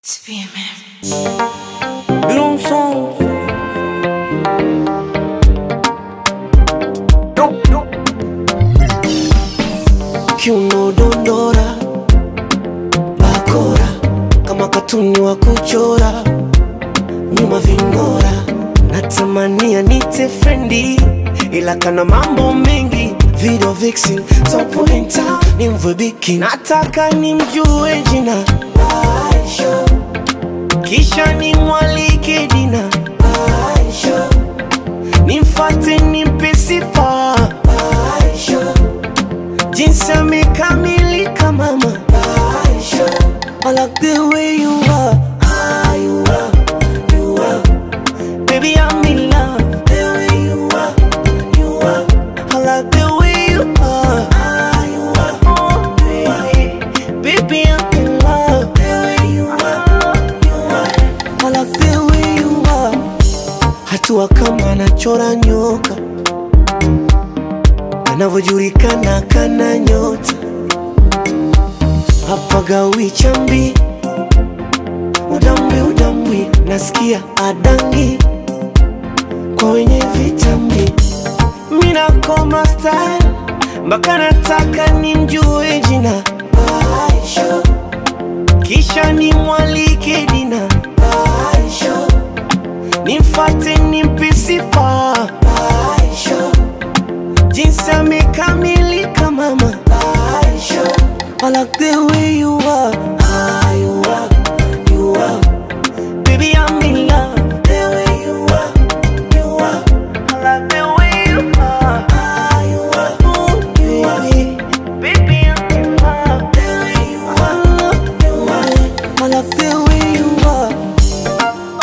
Bloom song. Kiuno dondora, bakora kama katuni wa kuchora, nyuma ving'ora, natamania nite frendi, ila kana mambo mengi, video vixen, top pointer, ni mvwebiki, nataka nimjue jina Aisha, kisha nimwalike dina Aisha, nimfate nimpe sifa Aisha, jinsi amekamilika mama Aisha, I like the way you are, ah, you are, you are, baby I'm in love, the way you are, you are, I like the way you are, ah, you are, oh, baby, baby I'm in love, the way you are, you are, I like the way you are, hatua kama anachora nyoka anavyojulikana kana nyota hapagawi chambi udambwi udambwi nasikia adangi kwa wenye vitambi minakoma style mpaka nataka nimjue jina Aisha, kisha nimwalike dina Aisha, nimfate nimpe sifa Aisha, jinsi amekamilika mama Aisha, I like the way you are, ah, you are, you are, baby I'm in love, the way you are, you are, I like the way you are, ah, you are, oh, baby, baby I'm in love, the way you are, you are, I like the way you are.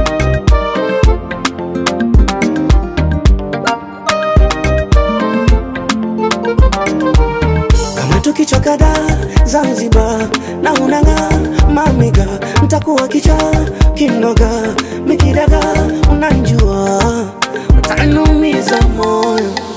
kama tukichwa kadhaa Zanzibar na unanga mamiga mtakuwa kicha kinoga mikidaga unanjua utanumiza moyo